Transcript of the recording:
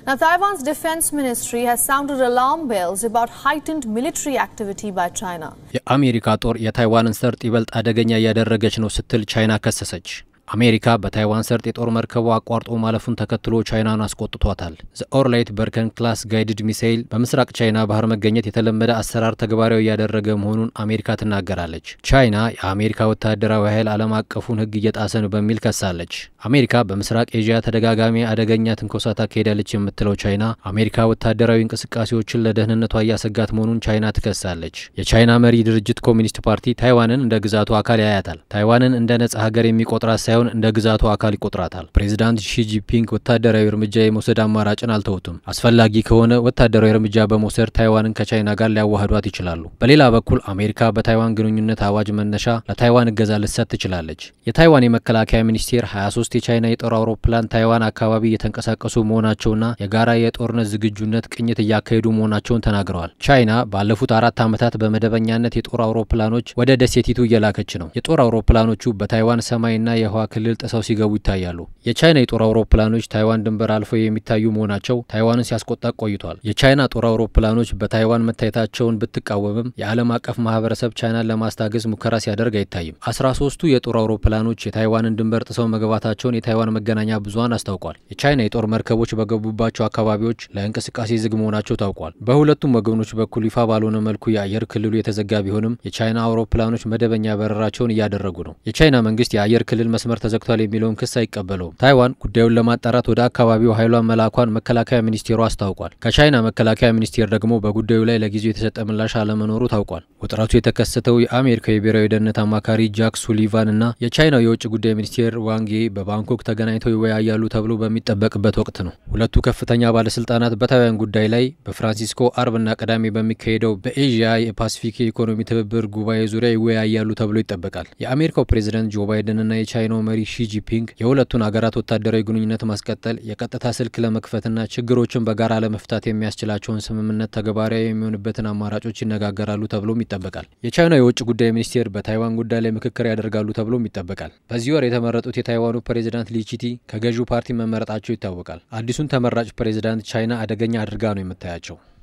Now, Taiwan's defense ministry has sounded alarm bells about heightened military activity by China. የአሜሪካ ጦር የታይዋንን ሰርጥ ይበልጥ አደገኛ እያደረገች ነው ስትል ቻይና ከሰሰች። አሜሪካ በታይዋን ሰርጥ የጦር መርከቡ አቋርጦ ማለፉን ተከትሎ ቻይናን አስቆጥቷታል። ዘ ኦርላይት በርከን ክላስ ጋይድድ ሚሳይል በምስራቅ ቻይና ባህር መገኘት የተለመደ አሰራር ተግባራዊ እያደረገ መሆኑን አሜሪካ ትናገራለች። ቻይና የአሜሪካ ወታደራዊ ኃይል ዓለም አቀፉን ሕግ እየጣሰ ነው በሚል ከሳለች። አሜሪካ በምስራቅ ኤዥያ ተደጋጋሚ አደገኛ ትንኮሳ ታካሄዳለች የምትለው ቻይና አሜሪካ ወታደራዊ እንቅስቃሴዎችን ለደህንነቷ እያሰጋት መሆኑን ቻይና ትከሳለች። የቻይና መሪ ድርጅት ኮሚኒስት ፓርቲ ታይዋንን እንደ ግዛቱ አካል ያያታል። ታይዋንን እንደ ነጻ ሀገር የሚቆጥራት ሳይሆን እንደ ግዛቱ አካል ይቆጥራታል። ፕሬዚዳንት ሺጂፒንግ ወታደራዊ እርምጃ የመውሰድ አማራጭን አልተውትም። አስፈላጊ ከሆነ ወታደራዊ እርምጃ በመውሰድ ታይዋንን ከቻይና ጋር ሊያዋህዷት ይችላሉ። በሌላ በኩል አሜሪካ በታይዋን ግንኙነት አዋጅ መነሻ ለታይዋን እገዛ ልትሰጥ ትችላለች። የታይዋን የመከላከያ ሚኒስቴር 23 የቻይና የጦር አውሮፕላን ታይዋን አካባቢ እየተንቀሳቀሱ መሆናቸውና የጋራ የጦርነት ዝግጁነት ቅኝት እያካሄዱ መሆናቸውን ተናግረዋል። ቻይና ባለፉት አራት ዓመታት በመደበኛነት የጦር አውሮፕላኖች ወደ ደሴቲቱ እየላከች ነው። የጦር አውሮፕላኖቹ በታይዋን ሰማይና የህዋ ክልል ጥሰው ሲገቡ ይታያሉ። የቻይና የጦር አውሮፕላኖች ታይዋን ድንበር አልፈው የሚታዩ መሆናቸው ታይዋንን ሲያስቆጣ ቆይቷል። የቻይና ጦር አውሮፕላኖች በታይዋን መታየታቸውን ብትቃወምም የዓለም አቀፍ ማህበረሰብ ቻይናን ለማስታገዝ ሙከራ ሲያደርግ አይታይም። አስራ ሶስቱ የጦር አውሮፕላኖች የታይዋንን ድንበር ጥሰው መግባታቸውን የታይዋን መገናኛ ብዙኃን አስታውቋል። የቻይና የጦር መርከቦች በገቡባቸው አካባቢዎች ለእንቅስቃሴ ዝግ መሆናቸው ታውቋል። በሁለቱም ወገኖች በኩል ይፋ ባልሆነ መልኩ የአየር ክልሉ የተዘጋ ቢሆንም የቻይና አውሮፕላኖች መደበኛ በረራቸውን እያደረጉ ነው። የቻይና መንግስት የአየር ክልል መስመር ተዘግቷል የሚለውን ክስ አይቀበለውም። ታይዋን ጉዳዩን ለማጣራት ወደ አካባቢው ኃይሏን መላኳን መከላከያ ሚኒስቴሩ አስታውቋል። ከቻይና መከላከያ ሚኒስቴር ደግሞ በጉዳዩ ላይ ለጊዜው የተሰጠ ምላሽ አለመኖሩ ታውቋል። ውጥረቱ የተከሰተው የአሜሪካ የብሔራዊ ደህንነት አማካሪ ጃክ ሱሊቫን እና የቻይናው የውጭ ጉዳይ ሚኒስቴር ዋንጌ በባንኮክ ተገናኝተው ይወያያሉ ተብሎ በሚጠበቅበት ወቅት ነው። ሁለቱ ከፍተኛ ባለስልጣናት በታይዋን ጉዳይ ላይ በፍራንሲስኮ አርብና ቅዳሜ በሚካሄደው በኤዥያ የፓሲፊክ የኢኮኖሚ ትብብር ጉባኤ ዙሪያ ይወያያሉ ተብሎ ይጠበቃል። የአሜሪካው ፕሬዚደንት ጆ ባይደንና የቻይናው መሪ ሺጂፒንግ የሁለቱን ሀገራት ወታደራዊ ግንኙነት ማስቀጠል የቀጥታ ስልክ ለመክፈትና ችግሮችን በጋራ ለመፍታት የሚያስችላቸውን ስምምነት ተግባራዊ የሚሆንበትን አማራጮች ይነጋገራሉ ተብሎም ይጠበቃል። የቻይናው የውጭ ጉዳይ ሚኒስቴር በታይዋን ጉዳይ ላይ ምክክር ያደርጋሉ ተብሎም ይጠበቃል። በዚህ ወር የተመረጡት የታይዋኑ ፕሬዚዳንት ሊቺቲ ከገዢው ፓርቲ መመረጣቸው ይታወቃል። አዲሱን ተመራጭ ፕሬዚዳንት ቻይና አደገኛ አድርጋ ነው የምታያቸው።